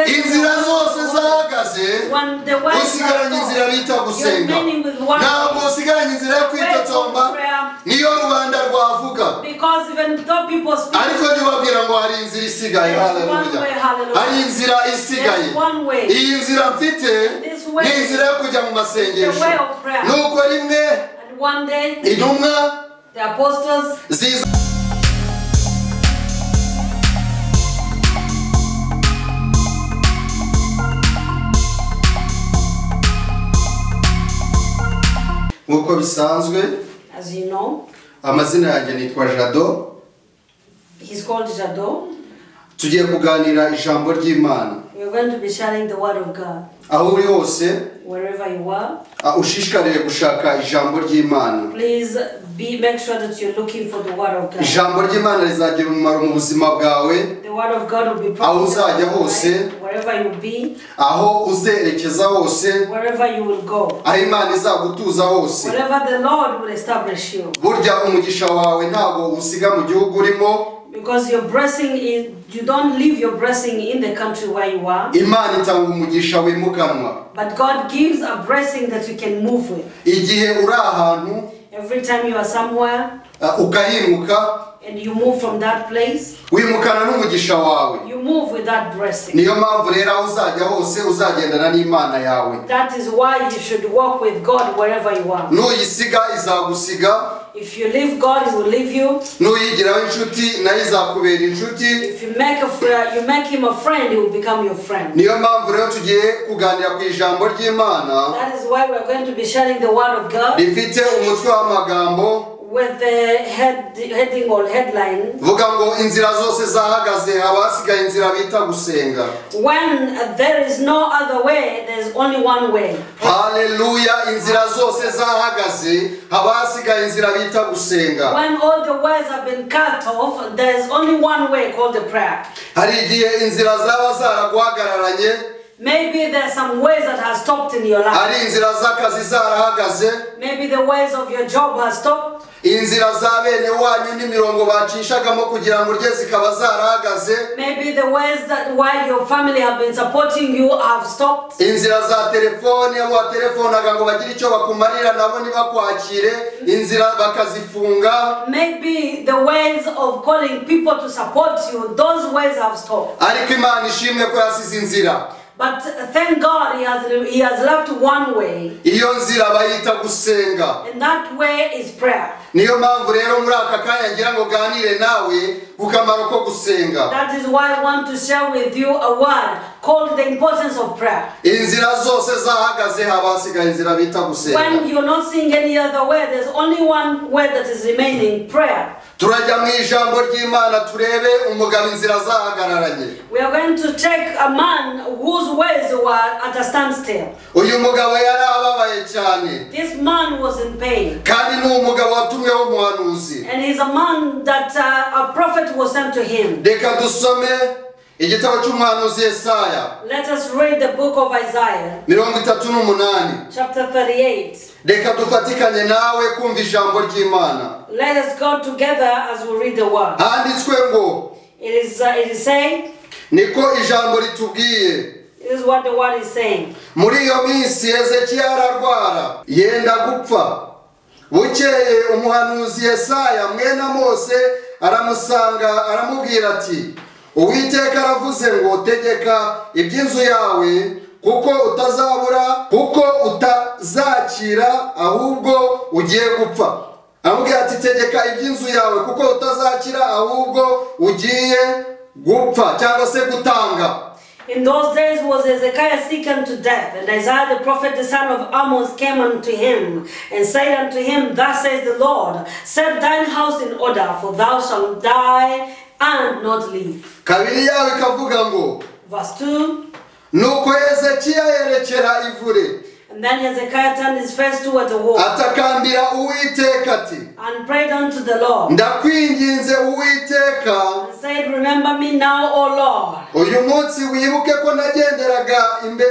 inzira zose zahagaze usigaranye inzira bita gusenga ntabwo usigaranye inzira yo kwitotomba niyo rubanda rwavuga Because even though people speak, ariko jya ubabwira ngo hari inzira isigaye haleluya hari inzira isigaye iyi nzira mfite ni inzira yo kujya mu masengesho nuko rimwe and one day intumwa the apostles ziza nk'uko bisanzwe As you know, amazina yanjye nitwa jado he's called Jado. tugiye kuganira ijambo ry'imana We're going to be sharing the word of God aho uri hose wherever you are. ah, ushishikariye gushaka ijambo ry'imana Please be make sure that you're looking for the word of God. ijambo ry'imana rizagira umumaro mu buzima bwawe The word of God will be Aho uzajya in your hose. life, wherever you be, aho uzerekeza hose wherever you will go, aho imana izagutuza hose wherever the Lord will establish you. burya umugisha wawe ntabwo usiga mu gihugu urimo Because your blessing is you don't leave your blessing in the country where you are, imana itanga umugisha wimukanwa but God gives a blessing that you can move with. igihe uri ahantu Every time you are somewhere ah, ugahinguka and you move from that place, wimukana n'umugisha wawe you move with that blessing. niyo mpamvu rero aho uzajya hose uzagendana n'imana yawe That is why you should walk with God wherever you are. nuyisiga izagusiga If you leave God, He will leave you. n'uyigiraho inshuti nayo izakubera inshuti If you make a friend, you make him a friend, he will become your friend. niyo mpamvu rero tugiye kuganira ku ijambo ry'imana That is why we're going to be sharing the word of God rifite umutwe w'amagambo with the head, heading or headline. vuga ngo inzira zose zahagaze haba hasigaye inzira bita gusenga When there is no other way, there is only one way. haleluya inzira zose zahagaze haba hasigaye inzira bita gusenga When all the ways have been cut off, there is only one way called the prayer. hari igihe inzira zaba zaraguhagararanye Maybe there are some ways that have stopped in your hari life. inzira z'akazi zarahagaze Maybe the ways of your job have stopped. inzira za bene wanyu n'imirongo bacishagamo kugira ngo urye zikaba zarahagaze Maybe the ways that why your family have been supporting you have stopped. inzira za telefone abo watelefonaga ngo bagire icyo bakumarira nabo ntibakwakire inzira bakazifunga Maybe the ways of calling people to support you, those ways have stopped. ariko imana ishimwe ko yasize inzira But thank God he has, he has left one way, iyo nzira bayita gusenga and that way is prayer. niyo mpamvu rero muri aka kanya ngira ngo ganire nawe ku kamaro ko gusenga That is why I want to share with you a word called the importance of prayer. inzira zose zahagaze haba hasigaye inzira bita When gusenga you're not seeing any other way, there's only one way that is remaining prayer. turajya mu ijambo ry'imana turebe umugabo inzira zahagararanye We are going to check a man whose ways were at a standstill. uyu mugabo yari ababaye cyane This man was in pain, kandi ni umugabo watumweho umuhanuzi and he's a man that uh, a prophet was sent to him. reka dusome igitabo cy'umuhanuzi yesaya Let us read the book of Isaiah, mirongo itatu n'umunani chapter 38. reka dufatikanye nawe kumva ijambo ry'imana Let us go together as we read the word. handitswe ngo It is, uh, it is saying, niko ijambo ritubwiye this is what the word is saying. muri iyo minsi hezekiya ararwara yenda gupfa bukeye umuhanuzi yesaya mwene mose aramusanga aramubwira ati uwiteka aravuze ngo tegeka iby'inzu yawe kuko utazabura kuko utazakira ahubwo ugiye gupfa aramubwira ati tegeka iby'inzu yawe kuko utazakira ahubwo ugiye gupfa cyangwa se gutanga In those days was Hezekiah sick unto death, and Isaiah the prophet, the son of Amos, came unto him, and said unto him, Thus says the Lord, set thine house in order, for thou shalt die and not live. kabiri yawe ikavuga ngo Verse 2 nuko hezekiya yerekera ivure And then Hezekiah turned his face toward the wall atakambira uwiteka ati and prayed unto the Lord, ndakwinginze uwiteka and said, Remember me now, O Lord, uyu munsi wibuke ko nagenderaga imbe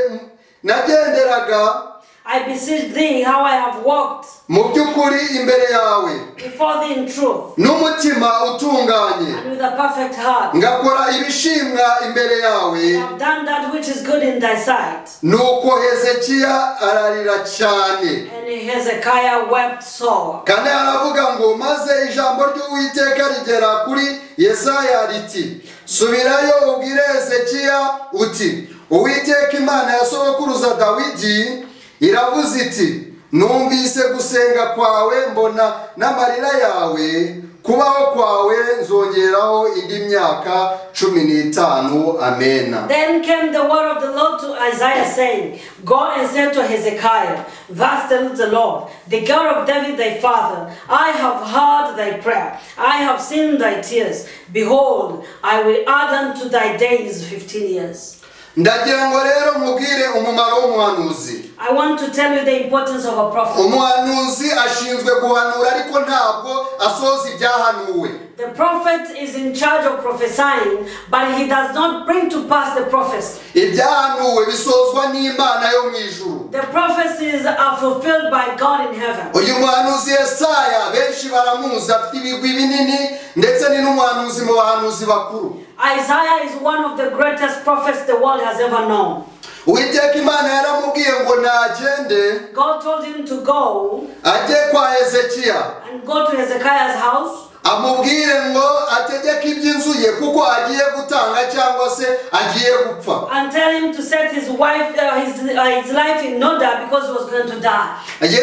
nagenderaga I beseech thee how I have walked mu by'ukuri imbere yawe before thee in truth n'umutima utunganye and with a perfect heart. ngakora ibishimwa imbere yawe I have done that which is good in thy sight. nuko hezekiya ararira cyane And Hezekiah wept sore. kandi aravuga ngo maze ijambo ry'uwiteka rigera kuri yesaya riti subirayo ubwire hezekiya uti uwiteka imana ya sogokuruza dawidi iravuze iti numvise gusenga kwawe mbona n'amarira yawe kubaho kwawe nzongeraho indi myaka cumi n'itanu amena Then came the word of the Lord to Isaiah, saying, Go and say to Hezekiah, Thus saith the Lord, the God of David thy father, I have heard thy prayer, I have seen thy tears. Behold, I will add unto thy days fifteen years. ndagira ngo rero mubwire umumaro w'umuhanuzi I want to tell you the importance of a prophet. umuhanuzi ashinzwe guhanura ariko ntabwo asohoza ibyahanuwe The prophet is in charge of prophesying, but he does not bring to pass the prophecy. ibyahanuwe bisozwa n'imana yo mu ijuru The prophecies are fulfilled by God in heaven. uyu muhanuzi yesaya benshi baramuzi afite ibigwi binini ndetse ni n'umuhanuzi mu bahanuzi bakuru Isaiah is one of the greatest prophets the world has ever known. uwiteka imana yaramubwiye ngo nagende God told him to go ajye kwa hezekiya and go to Hezekiah's house amubwire ngo ategeke iby'inzu ye kuko agiye gutanga cyangwa se agiye gupfa and tell him to set his wife, uh, his, uh, his life in order because he was going to die.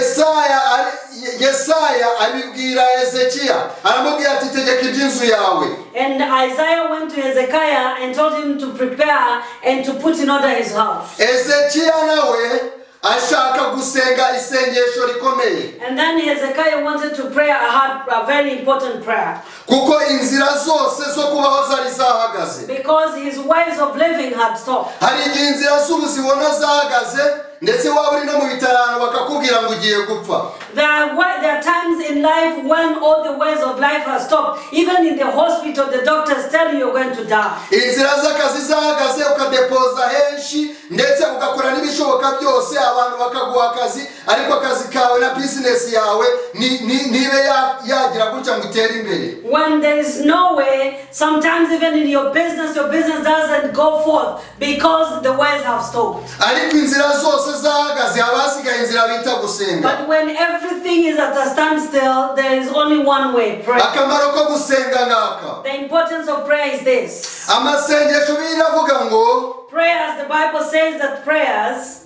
yesaya ari- yesaya abibwira hezekiya aramubwira ati tegeka iby'inzu yawe And Isaiah went to Hezekiah and told him to prepare and to put in order his house. hezekiya nawe ashaka gusenga isengesho rikomeye And then Hezekiah wanted to pray a, hard, a very important prayer kuko inzira zose zo kubaho zari zahagaze because his ways of living had stopped. hari igihe inzira z'ubuzibona zahagaze ndetse waba uri no mu bitarano bakakubwira ngo ugiye gupfa There are, wa- there are times in life when all the ways of life are stopped. Even in the hospital, the doctors tell you you're going to die. inzira z'akazi zahagaze ukadepoza henshi ndetse ugakora n'ibishoboka byose abantu bakaguha akazi ariko akazi kawe na bizinesi yawe ni- ni- nibe ya- yagira gutya ngo utere imbere When there is no way, sometimes even in your business, your business doesn't go forth because the ways have stopped. ariko inzira zose zahagaze haba hasigaye inzira bita gusenga But when everything is at a standstill, there is only one way prayer. akamaro ko gusenga ngaka The importance of prayer is this amasengesho bibiri avuga ngo prayers, the Bible says that prayers.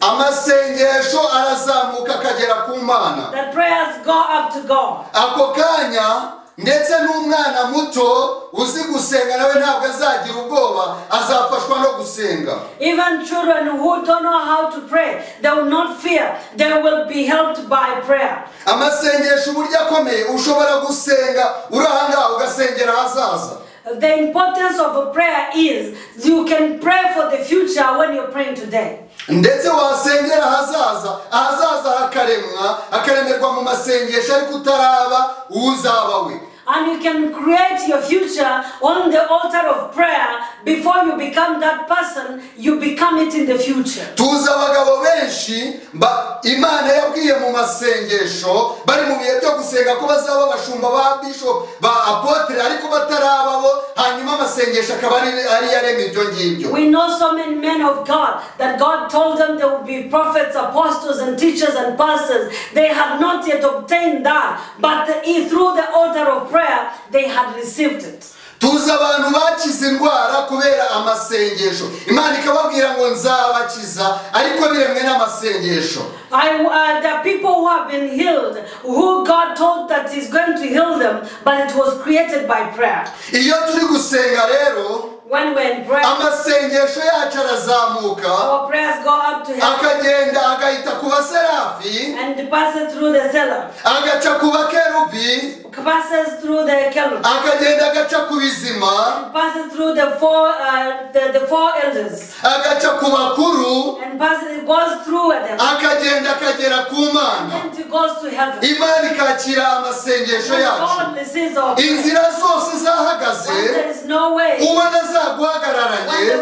amasengesho arazamuka akagera ku mana That prayers go up to God. ako kanya ndetse n'umwana muto uzi gusenga nawe ntabwo azagira ubwoba azafashwa no gusenga Even children who don't know how to pray, they will not fear. They will be helped by prayer. amasengesho uburyo akomeye ushobora gusenga uri ahangaha ugasengera ahazaza The importance of a prayer is you can pray for the future when you're praying today. ndetse wasengera ahazaza ahazaza hakaremwa hakaremerwa mu masengesho ariko utaraba uzaba we And you can create your future on the altar of prayer before you become that person, you become it in the future. tuzi abagabo benshi ba- imana yabwiye mu masengesho bari mu bihe byo gusenga ko bazaba abashumba ba bishop ba apotre ariko bataraba bo hanyuma amasengesho akaba ari ari yarema ibyo ngibyo We know so many men of God that God told them they would be prophets, apostles, and teachers and pastors. They had not yet obtained that, but the- through the altar of prayer, they had received it. tuzi abantu bakize indwara kubera amasengesho imana ikababwira ngo nzabakiza ariko biremwe n'amasengesho I, uh, there are people who have been healed, who God told that He's going to heal them, but it was created by prayer. iyo turi gusenga rero When we're in prayer, amasengesho yacu arazamuka our prayers go up to heaven akagenda agahita ku baserafi and passes through the cellar, agaca ku bakerubi passes through the kelp, akagenda agaca ku bizima passes through the four, uh, the, the four elders, agaca ku bakuru and passes, it goes through them, akagenda akagera ku mana and it goes to heaven. imana ikakira amasengesho When yacu God receives our prayer. inzira zose When there zahagaze is no way. ubona zaguhagararanye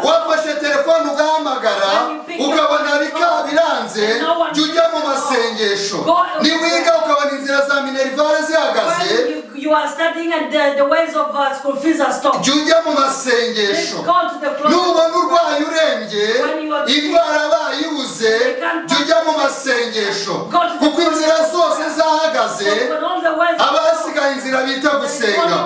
wafashe telefone ugahamagara ukabona bika biranze jya ujya amasengesho niwiga ukabona inzira za minerivare zihagaze When you, you are studying and the, the ways of uh, school fees are stopped, jya ujya mu let's masengesho go to the closet. nubona urwaye urembye indwara bayibuze jya ujya mu masengesho kuko inzira zose zahagaze When all the ways abasigaye inzira bita gusenga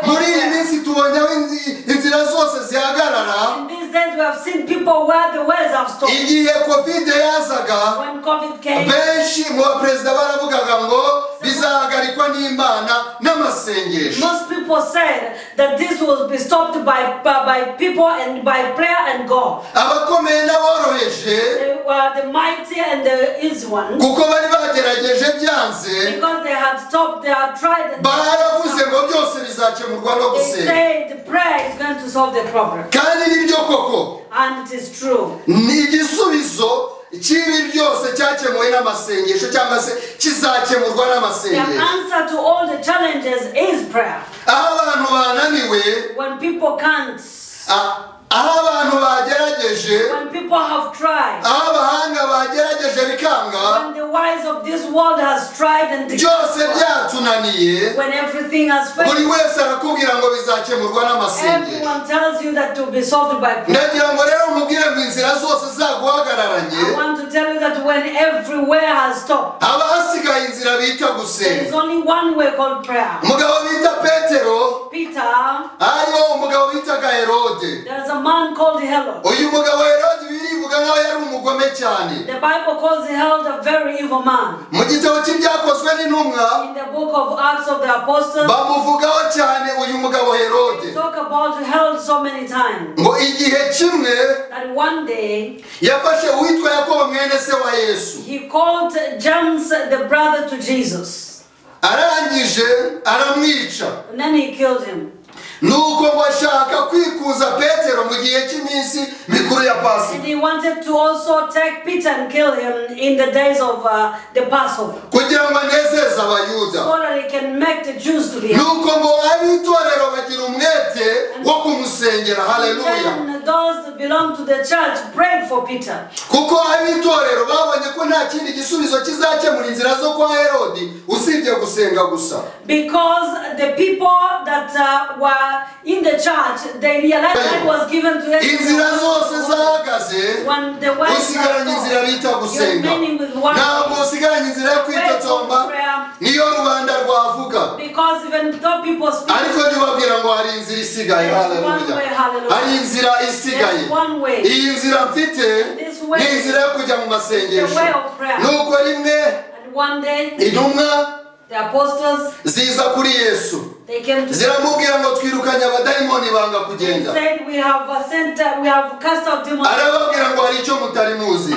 muri iyi minsi tubonye aho inzi- inzira zose zihagarara in these days we have seen people where the ways have stopped. igihe kovide yazaga When COVID came, benshi mu baperezida baravugaga ngo bizahagarikwa n'imana n'amasengesho most people said that this will be stopped by, by, by people and by prayer and God. abakomeye n'aboroheje They were the mighty and the easy ones kuko bari bagerageje byanze because they had stopped, they had tried and baravuze ngo byose bizakemurwa no they gusenga said prayer is going to solve the problem. kandi nibyo koko And it is true. ni igisubizo cy'ibi byose cyakemuwe n'amasengesho cyangwa se kizakemurwa The n'amasengesho answer to all the challenges is prayer. aho abantu bananiwe When people can't, a- aho abantu bagerageje when people have tried, aho abahanga bagerageje bikanga when the wise of this world has tried and byose byatunaniye when everything has buri failed, wese arakubwira ngo bizakemurwa n'amasengesho everyone tells you that to be solved by prayer. ndagira ngo rero umubwire ngo inzira zose zaguhagararanye I want to tell you that when everywhere has stopped, haba hasigaye inzira bita there is gusenga only one way called prayer. umugabo bita petero Peter, hariho umugabo bitaga herode there's a man called Herod. uyu mugabo herode birivuga nk'aho yari umugome cyane The Bible calls Herod a very evil man. mu gitabo cy'ibyakozwe n'intumwa In the book of Acts of the Apostles, bamuvugaho cyane uyu mugabo herode we talk about Herod so many times ngo igihe kimwe that one day yafashe uwitwa yakobo mwene se wa yesu He called James the brother to Jesus arangije aramwica and then he killed him. nuko ngo ashaka kwikuza petero mu gihe cy'iminsi mikuru ya And pasika he wanted to also take Peter and kill him in the days of uh, the Passover kugira ngo anezeze abayuda so that he can make the Jews to be happy. nuko ngo ab'itorero bagira umwete wo kumusengera haleluya Then those that belong to the church prayed for Peter kuko ab'itorero babonye ko nta kindi gisubizo kizakemura inzira zo kwa herodi usibye gusenga gusa because the people that uh, were in the church they realized that was given to inzira zose them. zahagaze When the wise usigaranye inzira bita gusenga ntabwo usigaranye inzira yo kwitotomba niyo rubanda rwavuga because even though people speak ariko ntibabwira ngo hari inzira isigaye haleluya hari inzira isigaye iyi nzira mfite ni inzira yo kujya mu masengesho nuko rimwe And one day, intumwa the apostles ziza kuri yesu they came to him ziramubwira ngo twirukanye abadayimoni banga and kugenda said, "We have uh, sent, uh, we have cast out demons." arababwira ngo hari icyo mutari muzi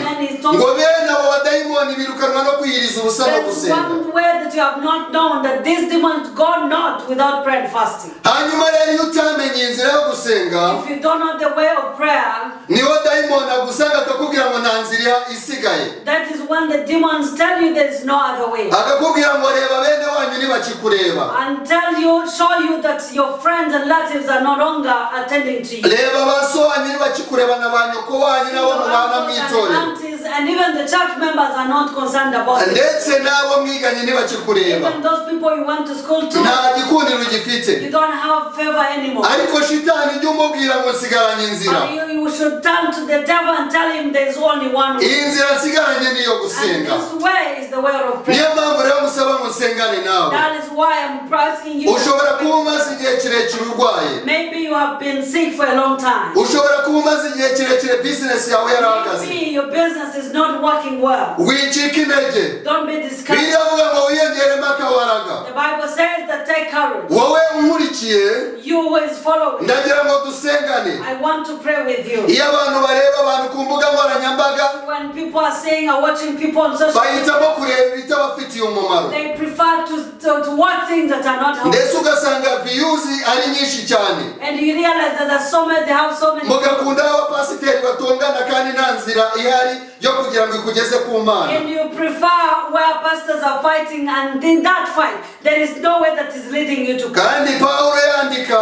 ngo bene abo badayimoni birukanwa no kwiyiriza ubusa no There's gusenga one way that you have not known that these demons go not without prayer and fasting. hanyuma rero iyo utamenye inzira yo gusenga If you don't know the way of prayer, niho dayimoni agusanga akakubwira ngo nta nzira isigaye that is when the demons tell you there is no other way akakubwira ngo reba bene wanyu ntibakikureba and tell you, show you that your friends and relatives are no longer attending to you. reba ba so wanyu ntibakikureba na ba nyoko wanyu nabo mubana mu itorero aunties and even the church members are not concerned about it. ndetse n'abo mwiganye ntibakikureba Even those people you went to school to, nta gikundiro gifite you don't have favor anymore. ariko shitani jya umubwira ngo nsigaranye inzira And you, you should turn to the devil and tell him there's only one iyi way. nzira nsigaranye niyo And gusenga this way is the way of prayer. niyo mpamvu rero musaba ngo nsengane nawe That is why I'm asking you. ushobora kuba umaze igihe kirekire urwaye Maybe you have been sick for a long time. ushobora kuba umaze igihe kirekire bizinesi yawe yarahagaze Maybe your business is not working well. wicika intege Don't be discouraged. biriya avuga ngo wiyongeremo akabaraga The Bible says that take courage. wowe unkurikiye You who is following, ndagira ngo dusengane I want to pray with you. iyo abantu bareba abantu ku mbuga nkoranyambaga When people are saying or watching people on social media, bahitamo kureba ibitabafitiye umumaro they prefer to, to, to watch things that are not helpful. ndetse ugasanga viyuzi ari nyinshi cyane And you realize that there's so many, they have so many. mugakunda abapasiteri batongana kandi nta nzira ihari yo kugira ngo ikugeze ku mana And you prefer where pastors are fighting, and in that fight, there is no way that is leading you to God. kandi pawulo yandika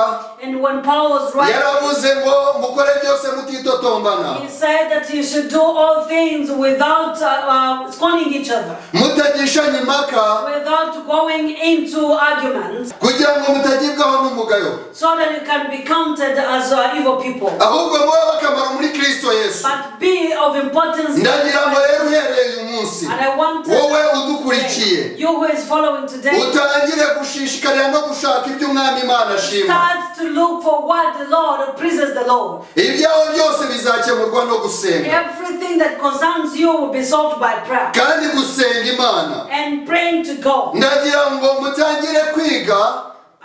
And when Paul was writing, yaravuze ngo mukore byose mutitotombana he said that you should do all things without uh, uh, scorning each other, mutagishanye impaka without going into arguments, kugira ngo mutagibwaho n'umugayo so that you can be counted as uh, evil people. ahubwo mube bakamara muri kirisito yesu But be of importance. ndagira ngo rero uhereye uyu munsi And I want wowe today, udukurikiye you who is following today, utangire gushishikarira no gushaka ibyo umwami imana ashima start to look for what the Lord pleases the Lord. ibyawe byose bizakemurwa no gusenga Everything that concerns you will be solved by prayer kandi gusenga imana and praying to God. ndagira ngo mutangire kwiga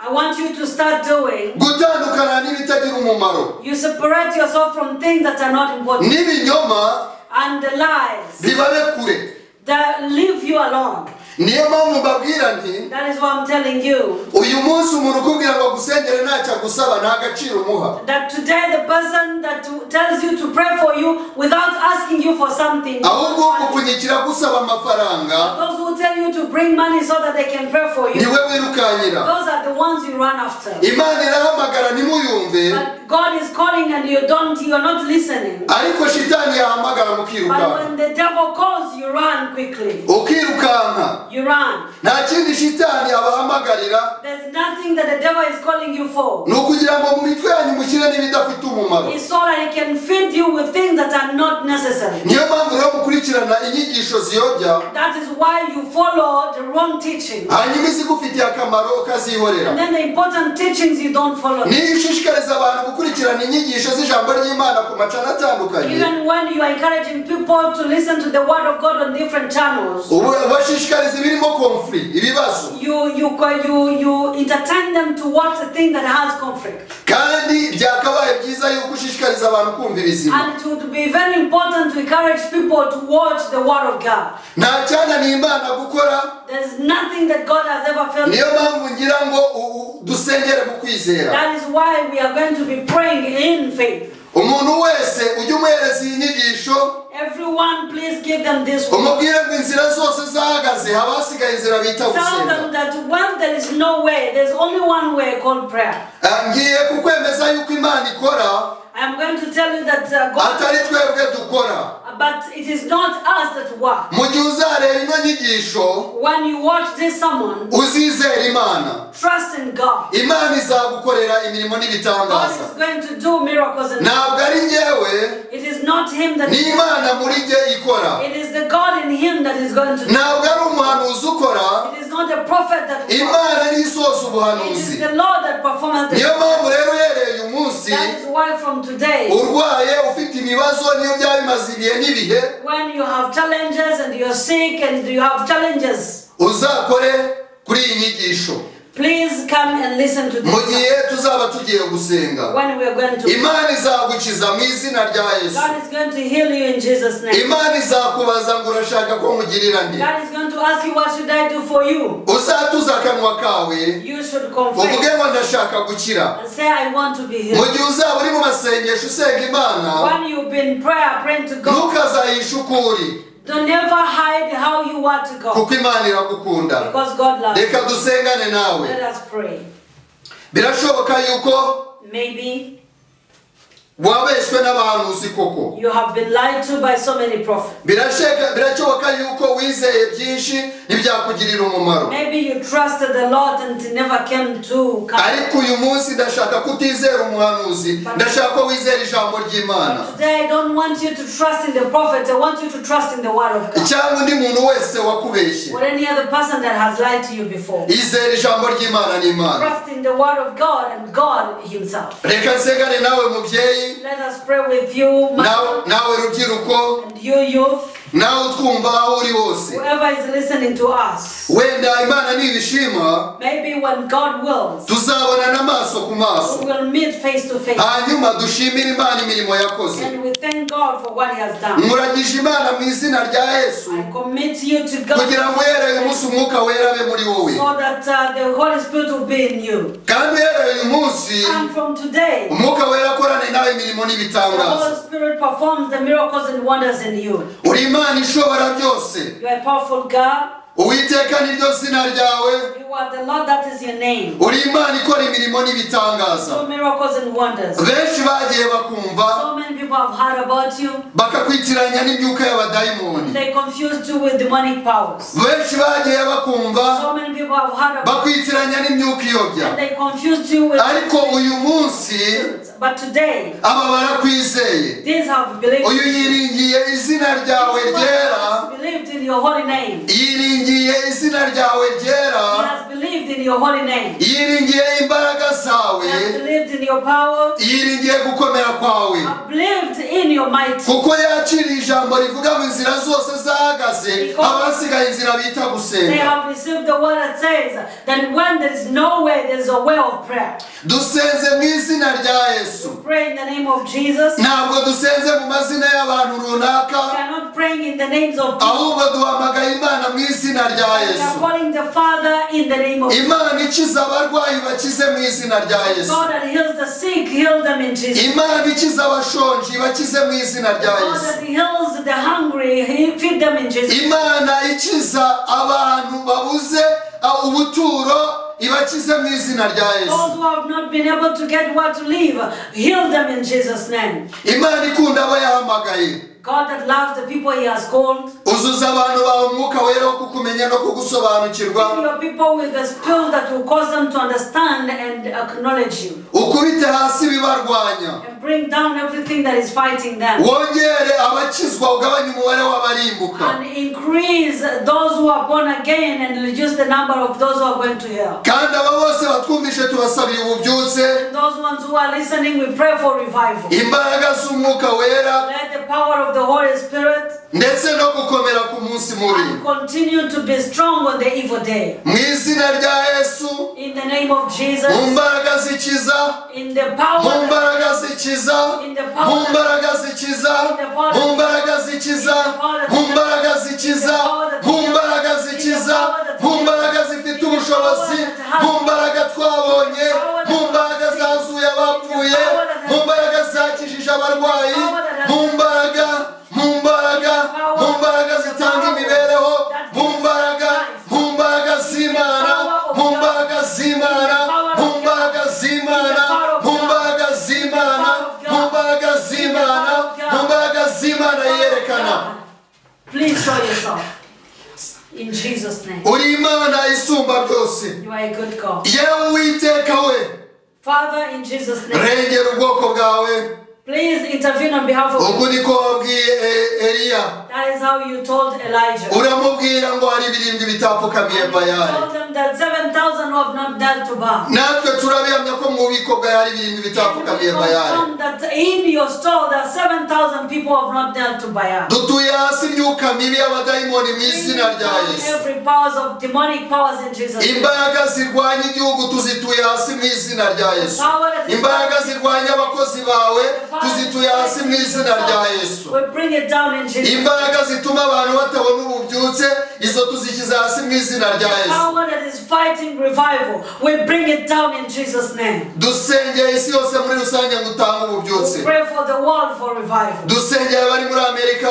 I want you to start doing. gutandukana n'ibitagira umumaro You separate yourself from things that are not important n'ibinyoma and the lies bibabe kure that leave you alone. niyo mpamvu mbabwira nti That is why I'm telling you uyu munsi umuntu ukubwira ngo agusengere ntacyo agusaba nta gaciro umuha that today the person that tells you to pray for you without asking you for something. ahubwo gupfunyikira agusaba amafaranga Those who tell you to bring money so that they can pray for you, niwe wirukankira those are the ones you run after. imana irahamagara ntimuyumve But God is calling and you don't, you're not listening. ariko shitani yahamagara But mukirukanka when the devil calls, you run quickly. ukirukanka You run. nta kindi shitani abahamagarira There's nothing that the devil is calling you for. ni ukugira ngo mu mitwe yanyu mushyire n'ibidafite umumaro It's so that he can feed you with things that are not necessary. niyo mpamvu rero mukurikirana inyigisho ziyobya That is why you follow the wrong teaching. hanyuma izigufitiye akamaro ukazihorera And then the important teachings you don't follow. niyo ushishikariza abantu gukurikirana inyigisho z'ijambo ry'imana ku macana atandukanye Even when you are encouraging people to listen to the word of God on different channels, uba- ubashishikariza ibirimo konfuri ibibazo you you co- you you entertain them to watch the thing that has conflict kandi byakabaye byiza yuko ushishikariza abantu kumva ibizima and it would be very important to encourage people to watch the word of god nta cyananiye imana gukora there's nothing that god has ever failed niyo mpamvu ngira ngo u- u- dusengere mu kwizera that is why we are going to be praying in faith umuntu wese ujye umuhereza iyi nyigisho everyone please give them this word umubwire ngo inzira zose zahagaze haba hasigaye inzira bita tell gusenga them that when there is no way there's only one way called prayer Ah, ngiye kukwemeza yuko imana ikora i'm going to tell you that uh, god atari twebwe dukora but it is not us that work mu gihe uzareba ino nyigisho when you watch this someone uzizera imana trust in god imana izagukorera imirimo god n'ibitangaza is going to do miracles and ntabwo ari ngewe It is not him that ni imana muri jye ikora it is the God in him that is going to do. ntabwo ari umuhanuzi ukora It is not the prophet that imana ari isoza it is ubuhanuzi the Lord that performs niyo the mpamvu rero uhereye uyu munsi That is why from today, urwaye ufite ibibazo niyo byaba bimaze ibihe n'ibihe when you have challenges and you're sick and you have challenges, uzakore kuri iyi nyigisho please come and listen to mu this gihe tuzaba tugiye gusenga when we are going to imana izagukiza mu izina rya yesu God is going to heal you in Jesus' name. imana izakubaza ngo urashaka ko mugirira nde God is going to ask you what should I do for you? uzatuza akanwa kawe You should uvuge confess ngo ndashaka gukira and say I want to be mu healed. gihe uzaba uri mu masengesho usenga imana When you've been prayer praying to God, ntukazahishe uko uri don't never hide how you are to God. kuko imana iragukunda Because God loves you. reka dusengane nawe Let us pray. birashoboka yuko Maybe wabeshywe n'abahanuzi koko you have been lied to by so many prophets. Birasheka- birashoboka yuko wizeye byinshi ntibyakugirira umumaro Maybe you trusted the Lord and it never came to come. ariko uyu munsi ndashaka ko utizera umuhanuzi ndashaka ko wizera ijambo ry'imana Today, I don't want you to trust in the prophet. I want you to trust in the word of God. cyangwa undi muntu wese wakubeshye Or any other person that has lied to you before. izera ijambo ry'imana n'imana Trust in the word of God and God Himself. reka nsengane nawe mubyeyi Let us pray with you, nawe mother, nawe rubyiruko and you, youth, nawe utwumva aho uri hose whoever is listening to us. wenda imana nibishima Maybe when God wills, tuzabonana amaso ku we maso will meet face to face. hanyuma dushimire imana imirimo yakoze And we thank God for what He has done. nkuragije imana mu izina rya yesu I commit you to kugira ngo uhereye uyu God munsi umwuka wera abe muri wowe so that uh, the Holy Spirit will be in you. kandi uhereye uyu munsi And from today, umwuka wera akorane nawe imirimo the n'ibitangaza Holy Spirit performs the miracles and wonders in you. uri imana ishobora byose You are a powerful God. uwiteka niryo zina ryawe You are the Lord, that is your name. uri imana ikora imirimo n'ibitangaza So miracles and wonders. benshi bagiye bakumva So many people have heard about you. bakakwitiranya n'imyuka y'abadayimoni They confused you with demonic powers. benshi bagiye bakumva So many people have heard about bakwitiranya n'imyuka iyobya you. They confused you with ariko uyu munsi But today, aba barakwizeye these have believed. uyu yiringiye izina ryawe This one ryera has believed in your holy name. He yiringiye izina ryawe ryera has believed in your holy name. yiringiye imbaraga zawe He has believed in your power. yiringiye gukomera kwawe Have believed in your might. kuko yakiriye ijambo rivuga mu nzira zose zahagaze abasigaye inzira bita They gusenga have received the word that says that when there is no way, there is a way of prayer. dusenze mu izina rya yesu Pray in the name of Jesus. We ntabwo dusenze mu mazina y'abantu runaka are not praying in the names of people. ahubwo duhamagaye imana mu izina rya We yesu are calling the Father in the name of imana ikiza abarwayi bakize mu izina rya yesu God that heals the sick, heal them in Jesus. imana ikiza abashonji ibakize mu izina rya God yesu that heals the hungry, he feed them in Jesus. imana ikiza abantu babuze uh, ubuturo ibakize mu izina rya yesu Those who have not been able to get what to live, heal them in Jesus' name. imana ikunda abo yahamagaye God that loves the people He has called, uzuza abantu bawe umwuka wera wo kukumenya no kugusobanukirwa fill your people with the spirit that will cause them to understand and acknowledge you, ukubite hasi ibibarwanya and bring down everything that is fighting them, wongere abakizwa ugabanye umubare w'abarimbuka and increase those who are born again and reduce the number of those who are going to hell. kandi aba bose batwumvise tubasabira ububyutse And those ones who are listening, we pray for revival. imbaraga z'umwuka wera Let the power of the Holy Spirit ndetse no gukomera ku munsi mubi and continue to be strong on the evil day. mu izina rya yesu In the name of mu Jesus, mbaraga zikiza in the mu power mbaraga zikiza mu mbaraga zikiza mu mbaraga zikiza mu mbaraga zikiza mu mbaraga zikiza mu mbaraga zifite ubushobozi mu mbaraga twabonye mu mbaraga zazuye abapfuye mu mbaraga zakijije abarwayi mu mbaraga mu mbaraga mu mbaraga zitanga imibereho mu mbaraga mu mbaraga z'imana mu mbaraga z'imana mu mbaraga z'imana mu mbaraga z'imana mu mbaraga z'imana mu mbaraga z'imana yerekana Please show yourself. In Jesus' name. uri imana isumba byose You are a good God. yewe uwiteka we Father, in Jesus' name. rengera ubwoko bwawe Please intervene on behalf of ubwo God. niko wabwiye E- eliya That is how you told Elijah. You uramubwira ngo hari ibirindwi bitapfukamiye bayali told them that 7,000 who have not died to Baal. natwe turabihamya ko mu bubiko bwawe hari ibirindwi bitapfukamiye bayali Confirm that in your store there are 7,000 people who have not knelt to Baal. dutuye hasi imyuka mibi y'abadayimoni mu izina rya yesu Every powers of demonic powers in Jesus. name. imbaraga zirwanya igihugu tuzituye hasi mu izina rya yesu imbaraga zirwanya abakozi bawe tuzituye hasi mu izina rya yesu We bring it down in Jesus. imbaraga zituma abantu batabona ububyutse izo tuzishyize hasi mu izina rya yesu Power that is fighting revival, we bring it down in Jesus' name. dusengeye isi yose muri rusange ngo utange ububyutse We pray for the world for revival. dusengeye abari muri amerika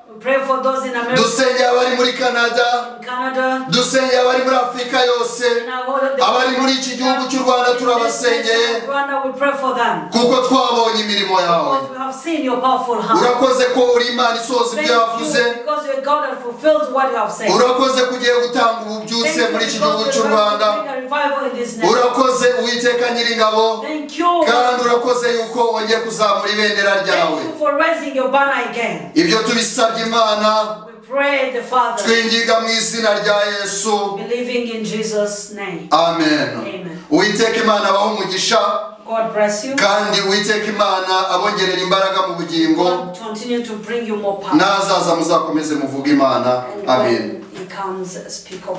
We pray for those in America, dusengeye abari muri canada in Canada, dusengeye abari muri afurika yose in our world. abari muri iki gihugu cy'u rwanda turabasengeye Rwanda, we pray for them. kuko twabonye imirimo yawe Because we have seen your powerful hand. urakoze ko uri imana isohoza Thank ibyo yavuze you because you're God that fulfills what you have said. urakoze ko ugiye gutanga Thank ububyutse you because muri iki you're gihugu going to cy'u rwanda bring a revival in this nation. urakoze uwiteka nyiringabo Thank you. kandi urakoze yuko wongeye kuzamura ibendera ryawe Thank you for raising your banner again. ibyo tubisabye imana We pray the Father, twingiga mu izina rya yesu believing in Jesus' name. amen Amen. uwiteka imana abaho umugisha God bless you. kandi uwiteka imana abongerera imbaraga mu bugingo God continue to bring you more power. n'azaza muzakomeze muvuge imana And amen when He comes, speak of